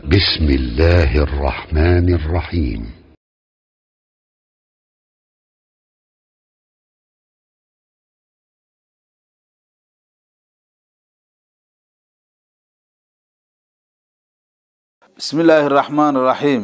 بسم الله الرحمن الرحيم bismi illaahi araxmaan iraxiim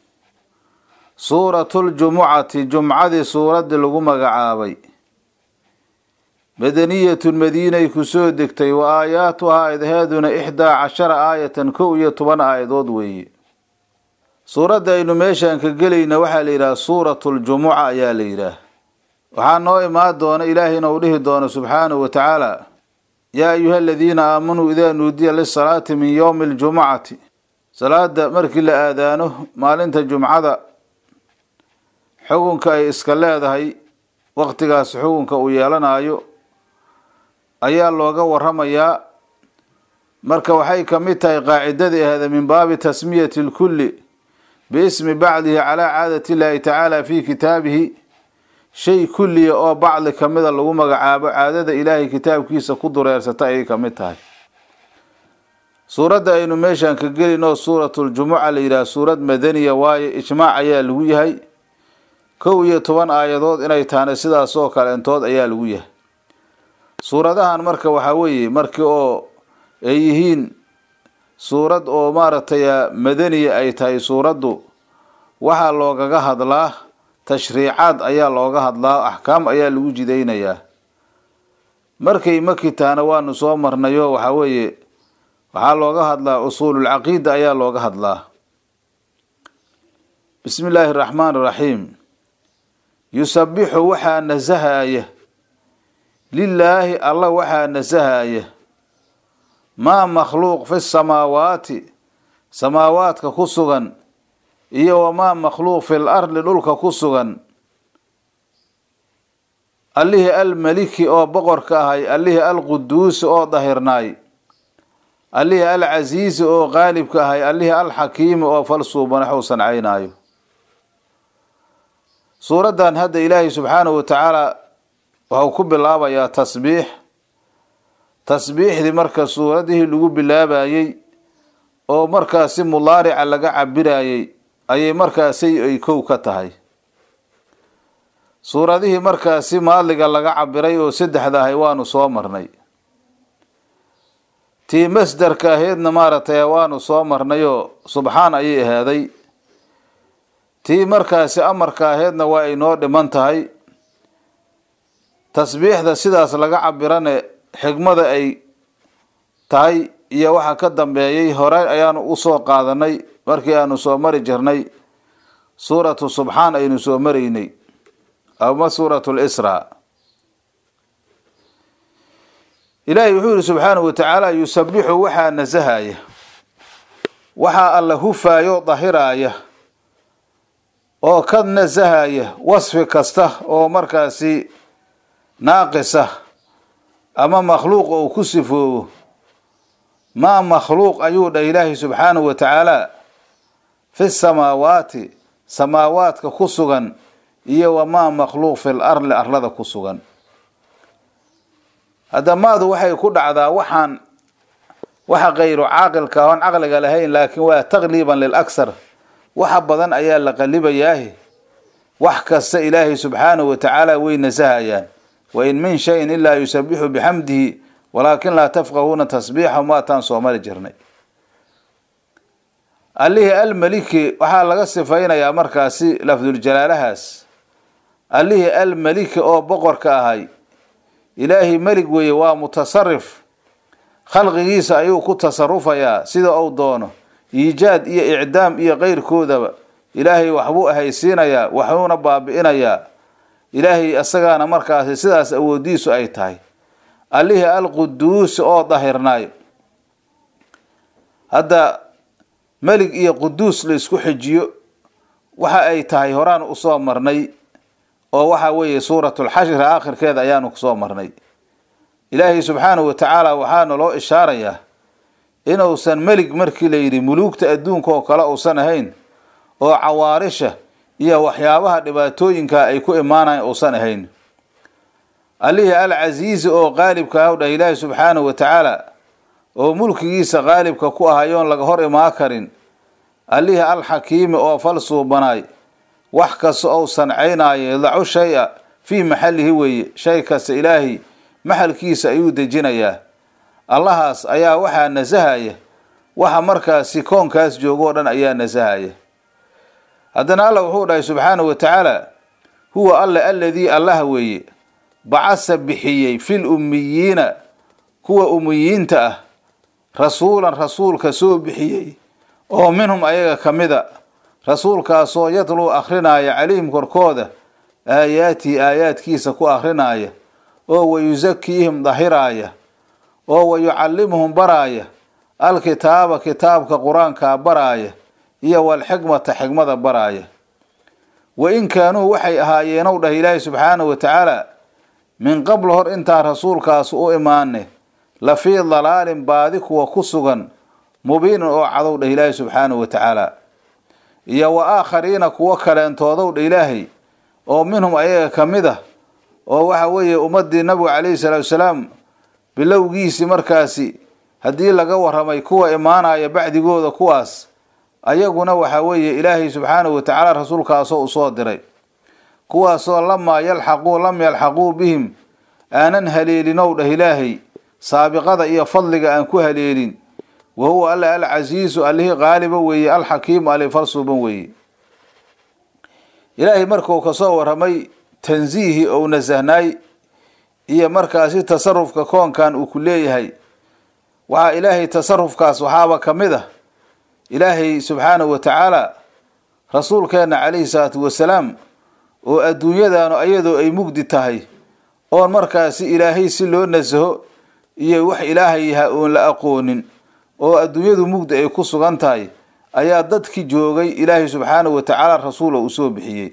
suuratuljumucati jumcadii suuraddii lagu magacaabay madaniyatun madiinay ku soo degtay wa aayaatuhaa aydheeduna ixdaa cashara aayatan kow iyo toban aayadood weeye suuradda aynu meeshaan ka gelayna waxaa la yidhaha suuratuljumuca ayaa la yidhaah waxaa noo imaan doona ilaahayna uu dhihi doono subxaanahu wa tacaala yaa ayuha aladiina aamanuu idaa nuudiya lisalaati min yowmi aljumucati salaada markii la aadaano maalinta jumcada xukunka ay iska leedahay waqtigaas xukunka uu yeelanayo ayaa looga waramayaa marka waxay ka mid tahay qaacidadii ahda min baabi tasmiyati lkulli biismi bacdihi calaa caadati illaahi tacaala fi kitaabihi shay kulliya oo bacdi kamida lagu magacaabo caadada ilaahay kitaabkiisa ku dureersata ayay ka mid tahay suuradda aynu meeshaan ka gelinoo suuratuljumuca la yidhaha suurad madaniya waaye ijmaac ayaa lagu yahay kow iyo toban aayadood inay tahana sidaas oo kaleentood ayaa lagu yahay suuradahan marka waxaa weeye markii oo ay yihiin suurad oo maaragtay madaniya ay tahay suuraddu waxaa loogaga hadlaa tashriicaad ayaa looga hadlaa axkaam ayaa lagu jidaynayaa markay maki tahana waanu soo marnayo waxaa weeye waxaa looga hadlaa usuululcaqiida ayaa looga hadlaa bismi illaahi araxmaan iraxiim yusabixu waxaa nasahaya lilaahi alla waxaa nasahaya maa makhluuq fi samaawaati samaawaadka ku sugan iyo wamaa makhluuq fil ardi dhulka ku sugan allihii almeliki oo boqorka ahay allihii alquduusi oo dahirnaay allihii alcasiizi oo qaalibka ahay allihii alxakiimi oo falsuubanaxuu sancaynaayo suuraddan hadda ilaahay subxaanahu wa tacaala waxau ku bilaabayaa tasbiix tasbiixdii marka suuradihii lagu bilaabayey oo markaasi mudaarica laga cabirayey ayay markaasi ay kow ka tahay suuradihii markaasi maadliga laga cabiray oo saddexda ahay waanu soo marnay tii masderka aheedna maaragtay waanu soo marnayoo subxaan ayay ahaaday tii markaasi amarka aheedna waa ay noo dhiman tahay tasbiixda sidaas laga cabirane xigmada ay tahay iyo waxa ka dambeeyey hore ayaanu usoo qaadanay markii aanu soo mari jirnay suuratu subxaan aynu soo maraynay ama suuratu lisra ilaahay wuxuu yihi subxaanahu wa tacaala yusabixu waxaa nasahaya waxaa alla hufaayo dahiraaya oo ka nasahaya wasfi kasta oo markaasi naaqisa ama makhluuq ou ku sifoobo maa makhluuq ayuu dhah ilaahay subxaanahu wa tacaala fi samaawaati samaawaadka ku sugan iyo wamaa makhluuq fil arli arlada ku sugan haddamaadu waxay ku dhacdaa waxaan waxa kayru caaqilka oon caqliga lahayn laakiin waa taqliiban lil aksar waxa badan ayaa la qalibayaahi wax kasta ilaahay subxaanahu wa tacaala way nasahayaan wa in min shayin ilaa yusabixu bixamdihi walaakin laa tafqahuuna tasbiixahum waataan soo mari jirnay allihii almeliki waxaa laga sifaynayaa markaasi lafduljalaalahaas allihii almeliki oo boqorka ahay ilaahay melig weeye waa mutasarif khalqigiisa ayuu ku tasarufayaa sida uu doono iijaad iyo icdaam iyo keyrkoodaba ilaahay waxbuu ahaysiinayaa waxbuuna baabi'inayaa ilaahay isagaana markaasi sidaas awoodiisu ay tahay allihii alquduusi oo dahirnaayo hadda melig iyo quduus la isku xijiyo waxa ay tahay horaan usoo marnay oo waxa weeye suuratulxashri aakhirkeeda ayaanu kusoo marnay ilaahay subxaanahu wa tacaala waxaana loo ishaarayaa inuusan melig markii la yidhi muluugta adduunka oo kale uusan ahayn oo cawaarisha iyo waxyaabaha dhibaatooyinka ay ku imaanayan uusan ahayn allihii alcasiizi oo qaalibka ah u dhah ilaahi subxaanahu wa tacaala oo mulkigiisa qaalibka ku ahayoon laga hor imaa karin allihii alxakiimi oo fal suubanaay wax kasta ou sancaynaayo yadacu shay-a fii maxallihi weeye shay kasta ilaahay maxalkiisa ayuu dejinayaa allahaas ayaa waxaa nasahaya waxa markaasi koonkaas joogoo dhan ayaa nasahaya haddana allah wuxuu dhahay subxaanahu wa tacaala huwa alla aladii allaha weeye bacasa bixiyey fil ummiyiina kuwa ummiyiinta ah rasuulan rasuulka soo bixiyey oo minhum ayaga ka mida rasuulkaasoo yadluu akhrinaya calayhim korkooda aayaatihi aayaadkiisa ku akhrinaya oo wayusakiihim dahiraaya oo wayucallimuhum baraaya alkitaaba kitaabka qur-aankaa baraaya iyo walxikmata xikmada baraaya wa in kaanuu waxay ahaayeenow dhah ilaahi subxaanahu wa tacaala min qabl hor intaan rasuulkaas u imaane la fii dalaalin baadi kuwa ku sugan mubiinin oo cadow dhah ilaahi subxaanahu wa tacaala iyo wa aakhariina kuwo kaleentoodow dha ilaahay oo minhum ayaga ka mid ah oo waxa weeye ummadii nabigu calayhi salaatu wasalaam bilowgiisii markaasi haddii laga waramay kuwa imaanaya bacdigooda kuwaas ayaguna waxa weeye ilaahay subxaanahu wa tacaala rasuulkaasoo usoo diray kuwaasoo lamaa yalxaquu lam yalxaquu bihim aanan haleelinow dhah ilaahay saabiqada iyo fadliga aan ku haleelin wa huwa alla alcasiizu allihii qaaliba weeye alxakiimu ali falsuuban weeye ilaahay markuu kasoo waramay tansiihii ou nasahnaay iyo markaasi tasarufka koonkan uu ku leeyahay waxaa ilaahay tasarufkaas waxaaba ka mid ah ilaahay subxaanahu wa tacaala rasuulkeenna calayhi salaatu wasalaam oo adduunyadaanu ayadoo ay mugdi tahay oon markaasi ilaahay si loo nasaho iyo wax ilaahay yahaa oon la aqoonin oo adduunyadu mugdi ay ku sugan tahay ayaa dadkii joogay ilaahay subxaanahu wa tacaala rasuula uu soo bixiyey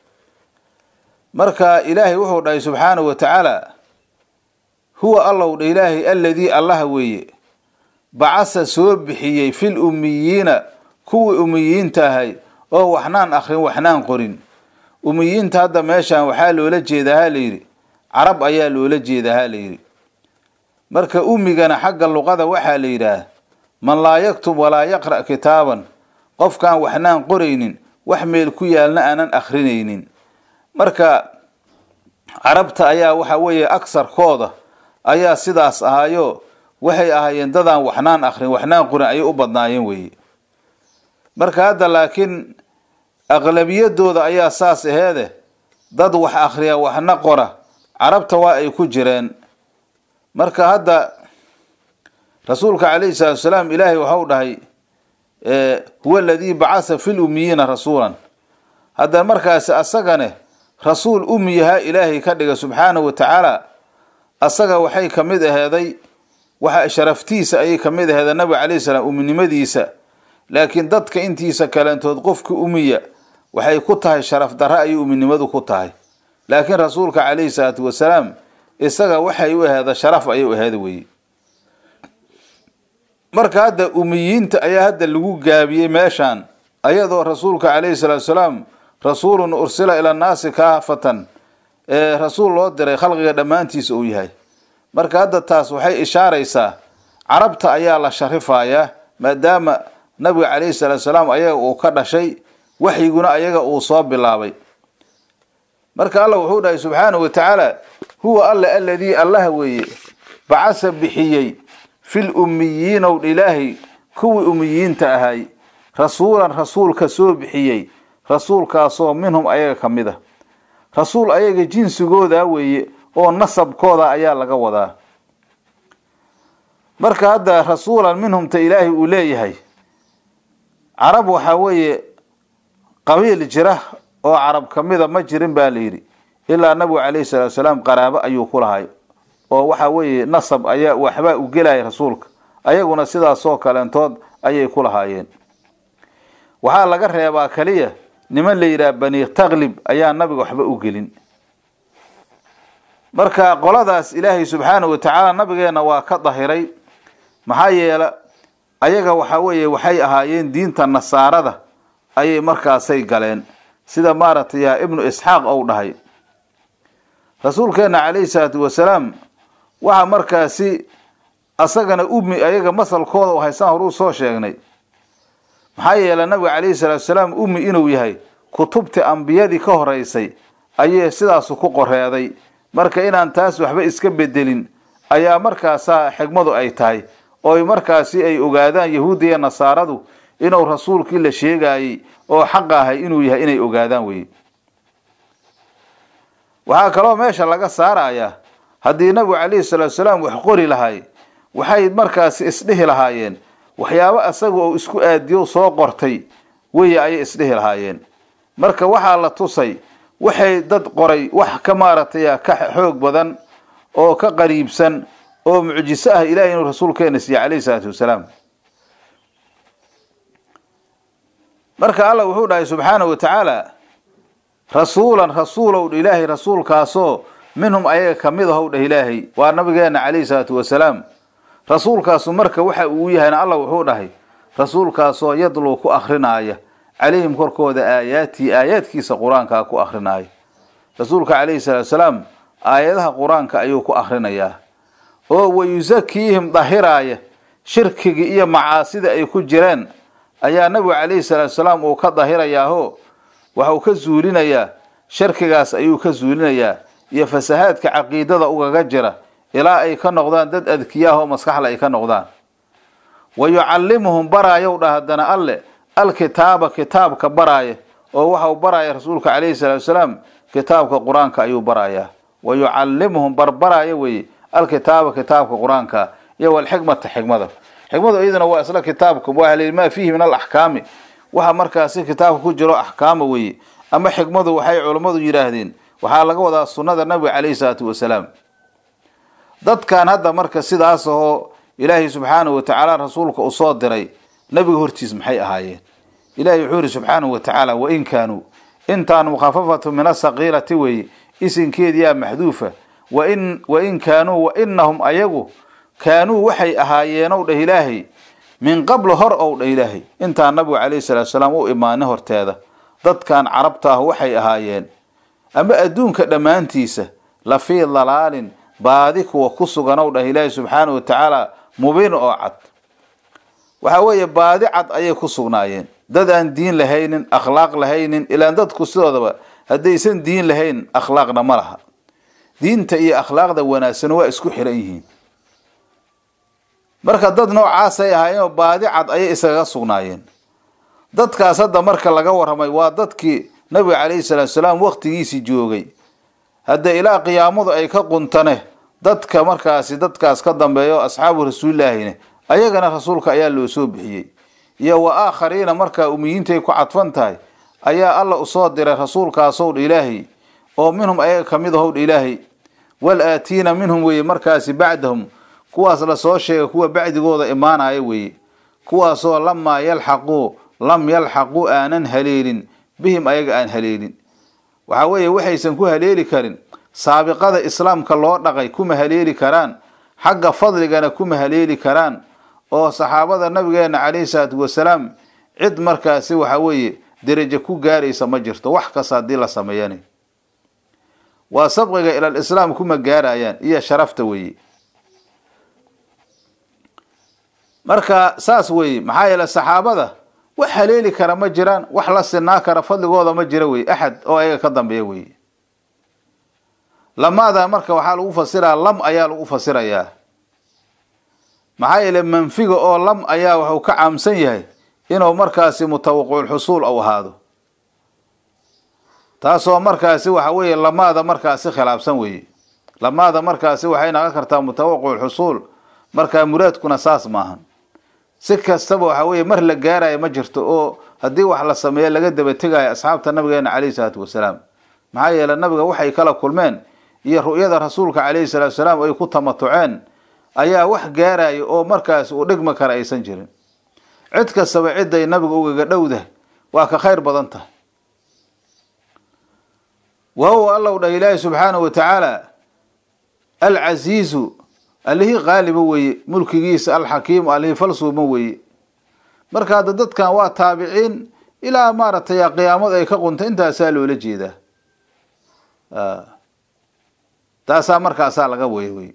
marka ilaahay wuxuu dhahay subxaanahu wa tacaala huwa allow dha ilaahay aladii allaha weeye bacasa soo bixiyey fil ummiyiina kuwii ummiyiinta ahay oo waxnaan akrin waxnaan qorin ummiyiinta hadda meeshan waxaa loola jeedaa ha layidhi carab ayaa loola jeedaa ha layidhi marka ummigana xagga luqada waxaa la yidhaah man laa yaktub walaa yaqra' kitaaban qofkaan waxnaan qoraynin wax meel ku yaalna aanan akrinaynin marka carabta ayaa waxa weeye agsarkooda ayaa sidaas ahaayo waxay ahaayeen dadaan waxnaan akrin waxnaan qorin ayay u badnaayeen weeye marka hadda laakiin aqlabiyadooda ayaa saas aheede dad wax akriya waxna qora carabta waa ay ku jireen marka hadda rasuulka calayhi salaatu wasalaam ilaahay waxau dhahay huwa aladii bacasa fil ummiyiina rasuulan hadda markaasi asagane rasuul ummiyahaa ilaahay ka dhiga subxaanahu wa tacaala asaga waxay ka mid aheeday waxa sharaftiisa ayay ka mid aheeda nabiga calayhi salaam uminimadiisa laakiin dadka intiisa kaleentood qofka umiya waxay ku tahay sharaf darre ayay uminimadu ku tahay laakiin rasuulka calayhi salaatu wasalaam isaga waxay u aheeda sharaf ayay u aheeda weye marka hadda umiyiinta ayaa hadda lagu gaabiyey meeshaan ayadoo rasuulka calayhi salaatu wasalaam rasuulun ursila ila nnaasi kaafatan ee rasuul loo diray khalqiga dhammaantiisa uu yahay marka hadda taas waxay ishaaraysaa carabta ayaa la sharifayaa maadaama nabiga calayhi salaatu salaam ayaga uu ka dhashay waxyiguna ayaga uu soo bilaabay marka allah wuxuu dhahay subxaanahu wa tacaala huwa alla aladii allaha weeye bacasa bixiyey fil ummiyiinow ilaahay kuwii ummiyiinta ahay rasuulan rasuulka soo bixiyey rasuulkaasoo minhum ayaga ka mid a rasuul ayaga jinsigooda weeye oo nasabkooda ayaa laga wadaa marka hadda rasuulan minhumta ilaahay uu leeyahay carab waxaa weeye qabiil jira oo carab ka mida ma jirin baa la yidhi ilaa nabigu calayhi salaatu salaam qaraabo ayuu ku lahay oo waxa weeye nasab ayaa waxbaa u gelaya rasuulka ayaguna sidaasoo kaleentood ayay ku lahaayeen waxaa laga reebaa kaliya niman la yidhaha bani taklib ayaa nabiga waxba u gelin marka qoladaas ilaahay subxaanahu wa tacaala nabigeenna waa ka dahiray maxaa yeele ayaga waxa weeye waxay ahaayeen diinta nasaarada ayay markaasay galeen sida maaragtay yaa ibnu isxaaq ou dhahay rasuulkeenna calayhi salaatu wasalaam waxaa markaasi asagana ummi ayaga masalkooda u haysaan horuu soo sheegnay maxaa yeelay nabiga calayhi salaatu salaam ummi inuu yahay kutubtii ambiyadii ka horeysay ayay sidaasu ku qoreeday marka inaan taas waxba iska bedelin ayaa markaasaa xigmadu ay tahay oo markaasi ay ogaadaan yahuudda iyo nasaaradu inuu rasuulkii la sheegayey oo xaqa ahay inuu yahay inay ogaadaan weye waxaa kaloo meesha laga saarayaa haddii nabigu calayhi salaatu salaam wax qori lahay waxay markaasi isdhihi lahaayeen waxyaabo asaga oo isku aadiyo soo qortay weye ayay isdhihi lahaayeen marka waxaa la tusay waxay dad qoray wax ka maaragtay ka xoog badan oo ka qariibsan oo mucjiso ah ilahay inuu rasuulkeena siiye calayhi salaatu wasalaam marka allah wuxuu dhahay subxaanahu wa tacaala rasuulan rasuulow dha ilaahay rasuulkaasoo minhum ayaga kamid ahow dhah ilaahay waa nabigeena calayhi salaatu wasalaam rasuulkaasu marka waxa uu yahayna allah wuxuu dhahay rasuulkaasoo yadluu ku akrinaaya calayhim korkooda aayaatii aayaadkiisa qur-aankaa ku akrinaaya rasuulka calayhi salaatu salaam aayadaha qur-aanka ayuu ku akrinayaa oo wayusakiihim dahiraaya shirkigii iyo macaasida ay ku jireen ayaa nabigu calayhi salaatu salaam uu ka dahirayaaho waxuu ka zuulinayaa shirkigaas ayuu ka zuulinayaa iyo fasahaadka caqiidada ugaga jira ilaa ay ka noqdaan dad adkiyaah oo maskaxla ay ka noqdaan wa yucallimuhum baraayow dha haddana alle alkitaaba kitaabka baraaya oo waxau baraaya rasuulka calayhi salaatu salaam kitaabka qur-aanka ayuu barayaa wa yucallimuhum barbaraaya weye alkitaaba kitaabka qur-aanka iyo walxikmata xikmada xikmadu iyaduna waa isla kitaabka waa maa fiihi min alaxkaami waxa markaasi kitaabka ku jiro axkaama weye ama xikmadu waxay culammadu yidhaahdeen waxaa laga wadaa sunnada nabiga calayhi salaatu wasalaam dadkan hadda marka sidaas ahoo ilaahay subxaanahu watacaala rasuulka u soo diray nabiga hortiis maxay ahaayeen ilahay wuxuu yihi subxaanahu wa tacaala wain kaanuu intaan mukhafafatu min asaqiilati weeye isinkeediyaa maxduufa wain wain kaanuu wainahum ayagu kaanuu waxay ahaayeenow dheh ilaahay min qablu hor ow dheh ilaahay intaan nabigu calayhi salaatu salaam u imaanay horteeda dadkan carabta ah waxay ahaayeen ama adduunka dhammaantiisa la fii dalaalin baadi kuwa ku suganow dhah ilaahay subxaanahu wa tacaala mubiin oo cad waxa weeye baadi cad ayay ku sugnaayeen dad aan diin lahaynin akhlaaq lahaynin ilaan dadku sidoodaba haddaysan diin lahayn akhlaaqna ma laha diinta iyo akhlaaqda wanaagsan waa isku xiran yihiin marka dad noocaasay ahaayeenoo baadi cad ayay iskaga sugnaayeen dadkaas hadda marka laga warramay waa dadkii nabiga calayhi salaatu salaam waktigiisii joogay hadda ilaa qiyaamadu ay ka quntane dadka markaasi dadkaas ka dambeeyo asxaabu rasuulilaahine ayagana rasuulka ayaa loo soo bixiyey iyo wa aakhariina markaa umiyiintay ku cadfan tahay ayaa alla usoo diray rasuulkaasow dha ilaahay oo minhum ayaga kamid ahow dha ilaahay wal aatiina minhum weeye markaasi bacdahum kuwaas lasoo sheegay kuwa bacdigooda imaanaya weeye kuwaasoo lamaa yalxaquu lam yalxaquu aanan haleelin bihim ayaga aan haleelin waxaa weeye waxaysan ku haleeli karin saabiqada islaamka loo dhaqay kuma haleeli karaan xagga fadligana kuma haleeli karaan oo saxaabada nabigeena calayhi salaatu wasalaam cid markaasi waxa weeye derajo ku gaaraysa ma jirto wax kasta haddii la sameeyana waa sabqiga ilal islaam kuma gaarayaan iyo sharafta weeye marka saas weeye maxaa yeele saxaabada wax haleeli kara ma jiraan wax la sinaa kara fadligooda ma jira weye axad oo ayaga ka dambeeya weye lamaada marka waxaa lagu fasiraa lam ayaa lagu fasirayaa maxaa yeele manfiga oo lam ayaa wuxuu ka caamsan yahay inuu markaasi mutawaqiculxusuul u ahaado taasoo markaasi waxa weeye lamaada markaasi khilaafsan weeye lamaada markaasi waxay naqon kartaa mutawaqiculxusuul markaa muraadkuna saas maahan si kastaba waxa weeye mar la gaarayo ma jirto oo haddii wax la sameeyo laga daba tegayo asxaabta nabigeena calayhi salaatu wasalaam maxaa yeele nabiga waxay kala kulmeen iyo ru'yada rasuulka calayhi salaatu wasalaam ay ku tamatuceen ayaa wax gaaraya oo markaas uu dhigma kara aysan jirin cid kastaba ciday nabiga ugaga dhowdah waa ka khayr badan tahay wa huwa allow dhah ilaahi subxaanahu wa tacaala alcasiizu allihii qaaliba weeye mulkigiisa alxakiimu allihii falsuuma weeye marka hadda dadkan waa taabiciin ilaa maaragtay qiyaamadu ay ka qunta intaasaa loola jeedaa taasaa markaasaa laga waya wey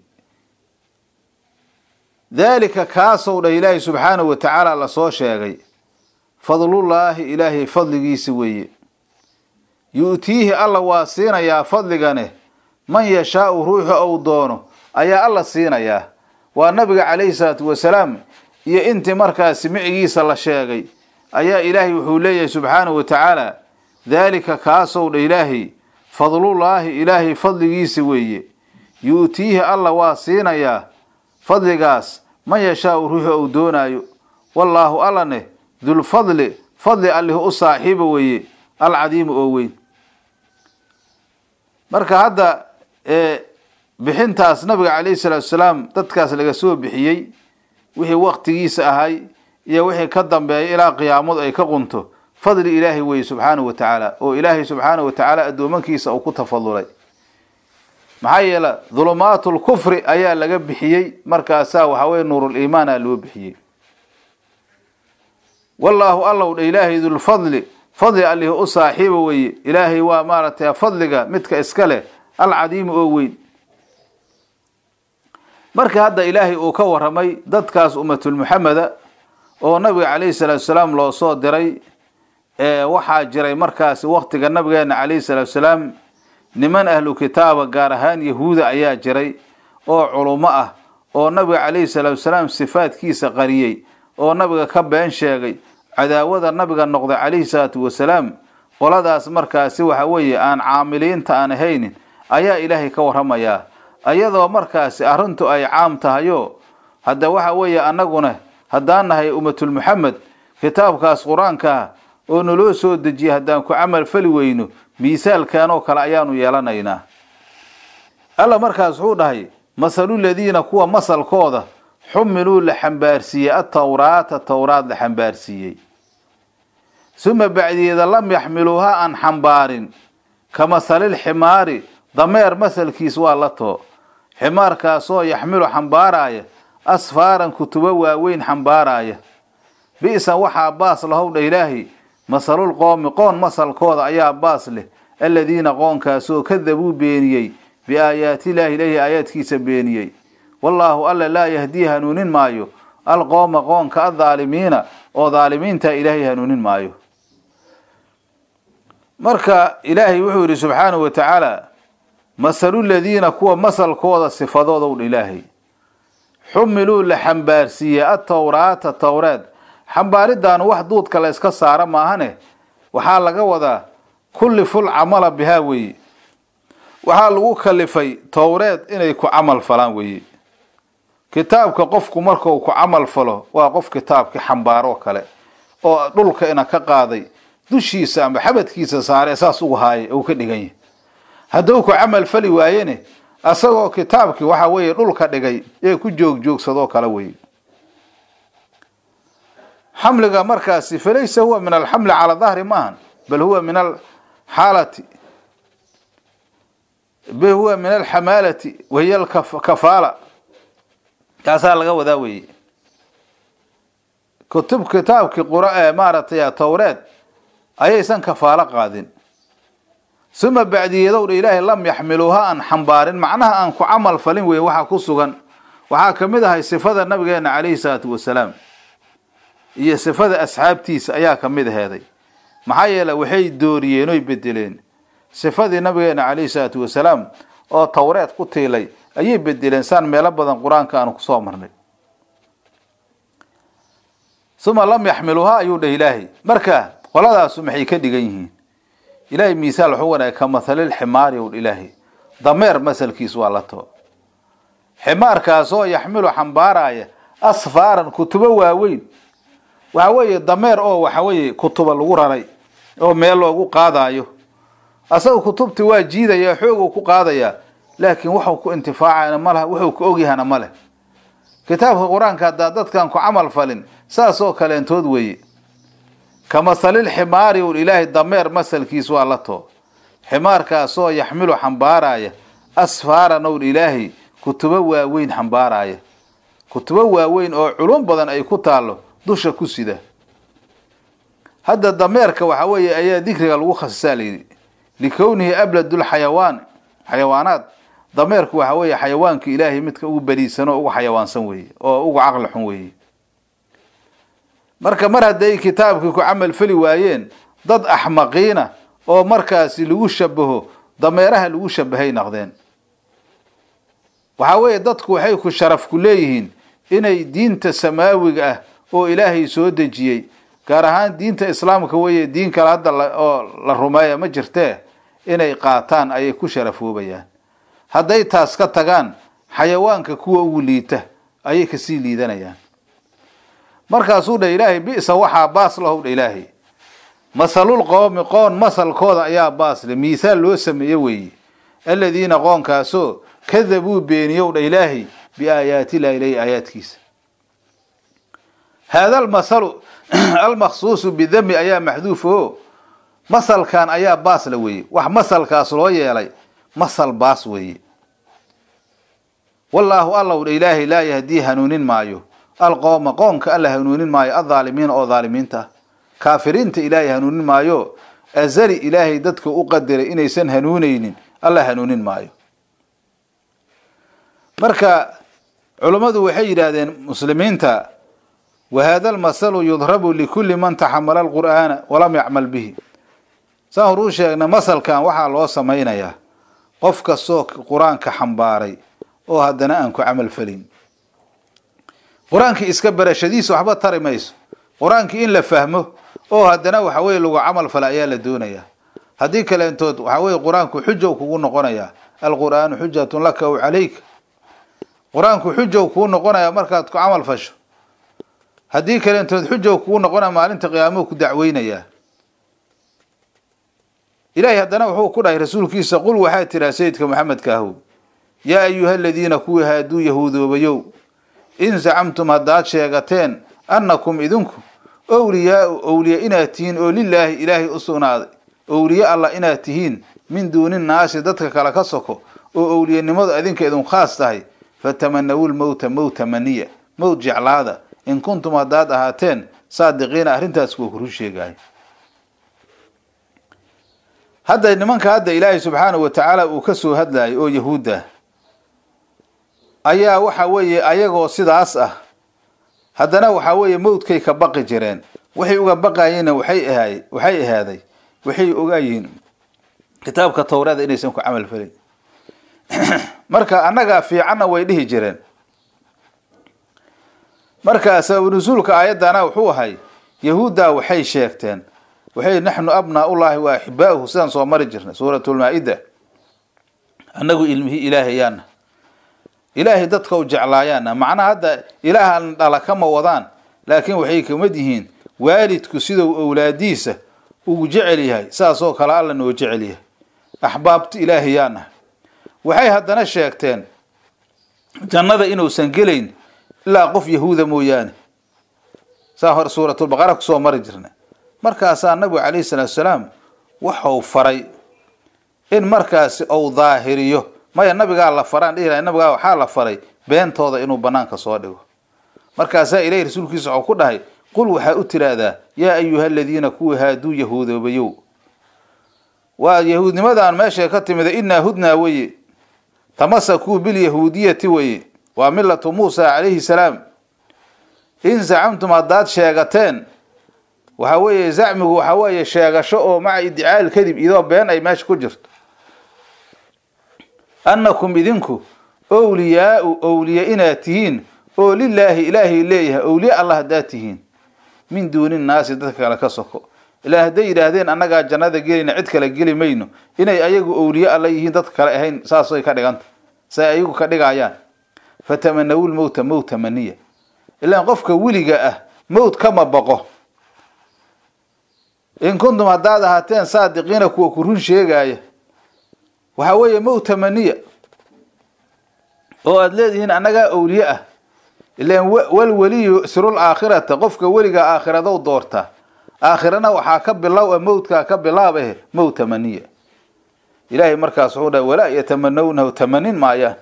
daalika kaasow dhah ilaahi subxaanahu wa tacaala lasoo sheegay fadlullaahi ilaahay fadligiisa weeye yu'tiihi alla waa siinayaa fadligane man yashaau ruuxu ou doono ayaa alla siinayaa waa nabiga calayhi salaatu wasalaam iyo intii markaasi micigiisa la sheegay ayaa ilaahay wuxuu leeyahay subxaanahu wa tacaala daalika kaasow dha ilaahay fadlullaahi ilaahay fadligiisa weeye yu'tiihi alla waa siinayaa fadligaas man yashaau ruuxu ou doonaayo wallaahu allane dulfadli fadli allih u saaxiiba weeye alcadiimu oo weyn marka hadda bixintaas nabiga calayhi salaatu wasalaam dadkaas laga soo bixiyey wixii waktigiisa ahay iyo wixii ka dambeeya ilaa qiyaamadu ay ka qunto fadli ilaahay weeye subxaanahu wa tacaala oo ilaahay subxaanahu wa tacaala addoomankiisa uu ku tafadulay maxaa yeele dulumaatu lkufri ayaa laga bixiyey markaasaa waxaa weye nuuruliimaana loo bixiyey wallaahu allow dha ilaahay dulfadli fadli allih u saaxiiba weeye ilaahay waa maaragtay fadliga midka iska leh alcadiimu oo weyn marka hadda ilaahay uu ka waramay dadkaas ummatulmuxameda oo nabiga calayhi salaatu salaam loo soo diray waxaa jiray markaasi waktiga nabigeena calayhi salaatu salaam niman ahlu kitaaba gaar ahaan yahuuda ayaa jiray oo culummo ah oo nabiga calayhi salaatu salaam sifaadkiisa qariyey oo nabiga ka been sheegay cadaawada nabiga noqday calayhi salaatu wasalaam qoladaas markaasi waxa weeye aan caamiliinta aan ahaynin ayaa ilaahay ka waramayaa ayadoo markaasi arrintu ay caam tahayo hadda waxa weeye annaguna haddaan nahay ummatulmuxamed kitaabkaas qur-aankaa oo naloo soo dejiyay haddaan ku camal fali weyno miisaalkan oo kale ayaanu yeelanaynaa alla markaas wuxuu dhahay masaluladiina kuwa masalkooda xumiluu la xambaarsiiyey atawraata towraad la xambaarsiiyey suma bacdiyeeda lam yaxmiluuha aan xambaarin ka masalilximaari dameer masalkiis waa la too ximaarkaasoo yaxmilu xambaaraaya asfaaran kutubo waaweyn xambaaraaya bi'san waxaa baas lahowdha ilaahi masalul qoomi qoon masalkooda ayaa baas leh aladiina qoonkaasoo kadabuu beeniyey biaayaatiillaahi ilaahi aayaadkiisa beeniyey wallaahu alla laa yahdii hanuunin maayo alqooma qoonka addaalimiina oo daalimiinta ilaahay hanuunin maayo marka ilaahay wuxuu yidhi subxaanahu wa tacaala masaluladiina kuwa masalkooda sifadoodow ilaahay xumiluu la xambaarsiiyey atowraata towreed xambaaridaanu wax duudka la yska saara maahane waxaa laga wadaa kulliful camala bihaa weeye waxaa lagu kalifay towreed inay ku camal falaan weeye kitaabka qofku markuu ku camal falo waa qof kitaabkii xambaaroo kale oo dhulka ina ka qaaday dushiisa ama xabadkiisa saare saas ugu haaya uu ka dhigan yahay hadduu ku camal fali waayene asagoo kitaabkii waxa weeye dhulka dhigay ee ku joogjoogsadoo kale weye xamliga markaasi falaysa huwa min alxamli cala dahri maahan bal huwa min alxaalati bal huwa min alxamaalati wahiya alkafaala kaasaa laga wadaa weeye kutub kitaabkii qura maaragtay towreed ayaysan kafaalo qaadin suma bacdiyeedowdha ilaahay lam yaxmiluuha aan xambaarin macnaha aan ku camal falin weeye waxaa ku sugan waxaa ka mid ahay sifada nabigeena calayhi salaatu wasalaam iyo sifada asxaabtiisa ayaa ka mid aheeday maxaa yeele waxay dooriyeen oy bedeleen sifadii nabigeena calayhi salaatu wasalaam oo towreed ku tiilay ayay bedeleen saan meelo badan qur-aanka aanu kusoo marnay uma lam yaxmiluuha ayuu dhah ilaahay marka qoladaasu maxay ka dhigan yihiin ilaahay miisaal wuxuu wanaagay ka mathalil ximaari ow ilaahay dameer masalkiis waa la too ximaarkaasoo yaxmilu xambaaraya asfaaran kutubo waaweyn waxa weeye dameer oo waxa weeye kutuba lagu raray oo meel loogu qaadaayo asaga kutubtii waa jiidaya xooguu ku qaadayaa laakiin waxuu ku intifaacana ma laha wuxuu ku ogyahana ma leh kitaabka qur-aanka haddaa dadkan ku camal falin saasoo kaleentood weeye ka masalil ximaari ul ilaahay dameer masalkiis waa la too ximaarkaasoo yaxmilu xambaaraya asfaaran owl ilaahay kutubo waaweyn xambaaraya kutubo waaweyn oo culum badan ay ku taallo dusha ku sida hadda dameerka waxa weeye ayaa dikriga lagu khasisaa layidhi likownihi abladul xayawaan xayawaanaad dameerku waxa weeye xayawaanka ilaahay midka ugu beriisan oo ugu xayawaansan weeye oo ugu caqli xun weeye marka mar hadday kitaabkii ku camal fali waayeen dad axmaqiina oo markaasi lagu shabaho dameeraha lagu shabahay naqdeen waxaa weeye dadku waxay ku sharaf ku leeyihiin inay diinta samaawiga ah oo ilaahay soo dejiyey gaar ahaan diinta islaamka weeye diin kale hadda oo la rumeeya ma jirtee inay qaataan ayay ku sharafoobayaan hadday taas ka tagaan xayawaanka kuwa ugu liita ayay kasii liidanayaan markaasuu dha ilaahay bisa waxaa baas lahow dha ilaahay masalul qoomi qoon masalkooda ayaa baasle miisaal loo sameeye weeye aladiina qoonkaasoo kadabuu beeniyow dha ilaahay biaayaatilah ilahi aayaadkiisa haada almasalu almaksuusu bidami ayaa maxduuf o masalkan ayaa baasla weeye wax masalkaas loo yeelay masal baas weeye wallaahu allow dha ilaahay laa yahdii hanuunin maayo alqooma qoonka alla hanuunin maayo aldaalimiina oo dhaalimiinta ah kaafiriinta ilaahay hanuunin maayo azali ilaahay dadka u qadiray inaysan hanuunaynin alla hanuunin maayo marka culummadu waxay yidhaahdeen muslimiinta wahada almasalu yudrabu likulli man taxamala alqur'aana walam yacmal bihi saan horuu sheegna masalkan waxaa loo samaynayaa qof kastoo qur-aanka xambaaray oo haddana aan ku camal felin qur-aankii iska barashadiisa waxba tari mayso qur-aankii in la fahmo oo haddana waxa weye lagu camal fala ayaa la doonayaa haddii kaleentood waxa weye qur-aanku xujow kugu noqonayaa alqur'aanu xujatun laka aw calayka qur-aanku xujow kuu noqonaya markaad ku camal fasho haddii kaleentood xujow kugu noqonaya maalinta qiyaamou ku dacweynayaa ilaahay haddana wuxuu ku dhahay rasuulkiisa qul waxaa tiraa sayidka maxamedka ahow yaa ayuha aladiina kuwii haaduu yahuudoobayow in zacamtum haddaad sheegateen annakum idinku owliyaau owliye inaad tihiin oo lilaahi ilaahay u sugnaaday owliye allah inaad tihiin min duuni naasi dadka kale ka soko oo owliyenimadu idinka idin khaas tahay fatamanawu lmowta mowta maniya mowt jeclaada in kuntum haddaad ahaateen saadiqiina arrintaas kuwa kuru sheegaayo hadda nimanka hadda ilaahay subxaanahu wa tacaala uu ka soo hadlayo oo yahuudda ayaa waxa weeye ayagoo sidaas ah haddana waxaa weeye mowdkay ka baqi jireen waxay uga baqayeenna waxay ahaay waxay ahaaday waxay ogaayihiin kitaabka towrada inaysan ku camal felin marka annagaa fiicanna way dhihi jireen marka sababu nusuulka aayaddana wuxuu ahay yahuuddaa waxay sheegteen waxay naxnu abnaaullaahi wa axibaa'uhu sidaan soo mari jirnay suuratulmaa-ida annagu ilmihii ilaahayaana ilaahay dadka u jeclaayaana macnaha hadda ilaahan dhala kama wadaan laakiin waxay kamid yihiin waalidku siduu owlaadiisa ugu jecel yahay saasoo kale alla noo jecel yahay axbaabta ilaahayaana waxay haddana sheegteen jannada inuusan gelayn ilaa qof yahuuda mooyaane saa hore suuratulbaqara kusoo mari jirnay markaasaa nabigu calayhi salaatu salaam waxau faray in markaasi ou daahiriyo maya nabigaa la faraan dhihi lahay nabigaa waxaa la faray beentooda inuu banaanka soo dhigo markaasaa ilahi rasuulkiisa waxuu ku dhahay qul waxaa u tiraahdaa yaa ayuha aladiina kuwii haaduu yahuudoobayow waa yahuudnimadaan meeshay ka timida inaa hudnaa weye tamasakuu bilyahuudiyati weye waa milatu muusa calayhi salaam in zacamtum haddaad sheegateen waxaa weeye zacmigu waxaa weeye sheegasho oo maca iddicaal kadib idoo been ay meesha ku jirto annakum idinku owliyaau owliye inaad tihiin oo lilaahi ilaahay leeyahay owliye allah haddaad tihiin min duuni naasi dadka kale ka soko ilaa hadday yidhaahdeen annagaa jannada gelayna cid kale geli mayno inay ayagu owliye alla yihiin dadka kale ahayn saasay ka dhiganta say ayagu ka dhigayaan fatamanawu lmowta mowta maniya ilaan qofka weliga ah mowt kama baqo in kuntum haddaad ahaateen saadiqiina kuwa ku run sheegaaya waxaa weeye mowta maniya oo aada leedihiin annagaa owliye ah ilaan walweliyu sirul aakhirata qofka weliga aakhiradow doortaa aakhirana waxaa ka bilow mowtkaa ka bilaab eh mowta maniya ilaahay markaas wuxuu dhahay walaa yatamanawnahu tamanin maayaan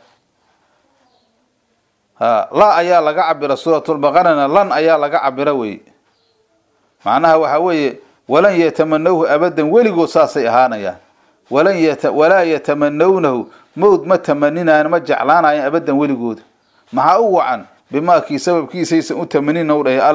ha la ayaa laga cabira suuratulbaqarana lan ayaa laga cabira weye macnaha waxaa weeye walan yatamanawhu abadan weligood saasay ahaanayaan walan yata walaa yatamanawnahu mowd ma tamaninaayan ma jeclaanayan abadan weligooda maxaa u wacan bimaakii sababkiisaysan u tamanin u dhahay alle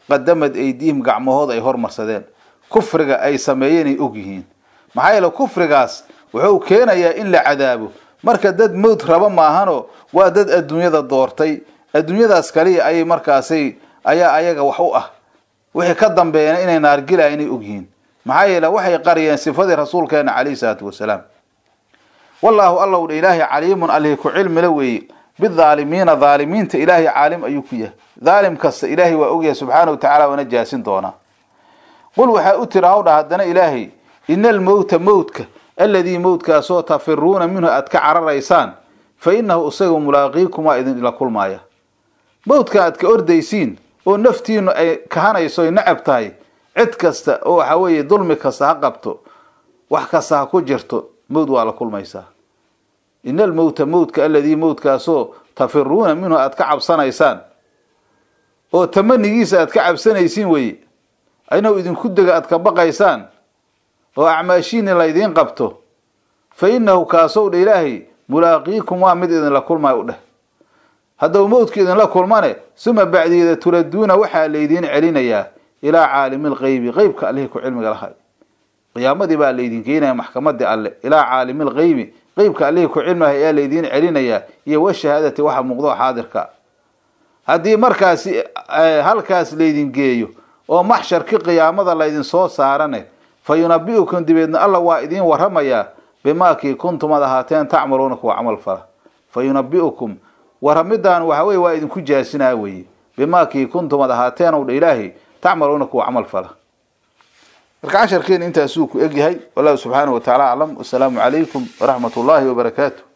qadamad aydiihim gacmahood ay hormarsadeen kufriga ay sameeyeen ay og yihiin maxaa yeele kufrigaas wuxuu keenayaa in la cadaabo marka dad mowt raba maahanoo waa dad adduunyada doortay adduunyadaas kaliya ayay markaasay ayaa ayaga wax u ah wixii ka dambeeyana inay naargilaya inay og yihiin maxaa yeele waxay qariyeen sifadii rasuulkeena calayhi salaatu wasalaam wallaahu allow dha ilaahay caliimun alihi ku cilmila weeye bidaalimiina dhaalimiinta ilaahay caalim ayuu ku yahay dhaalim kasta ilaahay waa ogyahay subxaana wa tacala waana jaasin doonaa qul waxaa u tiri hawdha haddana ilaahay ina almowta mowtka aladii mowtkaasoo tafiruuna minhu aad ka cararaysaan fa inahu isaga mulaaqiikum waa idinla kulmaaya mowdka aad ka ordaysiin oo naftiinu ay kahanayso ay nacab tahay cid kasta oo waxa weeye dulmi kasta ha qabto wax kasta ha ku jirto mowd waa la kulmaysaa ina almowta mowtka aladii mowtkaasoo tafiruuna minhu aad ka cabsanaysaan oo tamanigiisa aad ka cabsanaysiin weye inuu idinku dega aad ka baqaysaan oo acmaashiini laydiin qabto fa inahu kaasow dha ilaahay mulaaqiikum waa mid idinla kulmay u dheh haddau mowdku idinla kulmane suma bacdigeeda turaduuna waxaa laydiin celinayaa ilaa caalimi lqeybi qeybka allihii ku cilmiga lahay qiyaamadii baa laydin keenaya maxkamadii alle ilaa caalimi lqeybi qeybka allihii ku cilmilahay ayaa laydiin celinayaa iyo washahaadati waxa muuqdo xaadirka haddii markaasi halkaas laydin geeyo oo maxsharkii qiyaamada laydin soo saarane fa yunabi'ukum dibeedna alla waa idiin waramayaa bimaakii kuntum ad ahaateen tacmaluuna kuwa camal fala fa yunabi'ukum waramidan waxa weye waa idinku jaasinaa weye bimaakii kuntum ad ahaateen ow dha ilaahay tacmaluuna kuwa camal fala marka casharkeena intaasuu ku egyahay wallahu subxaanahu wa tacaala aclam wasalaamu calaykum waraxmat ullaahi wabarakaatu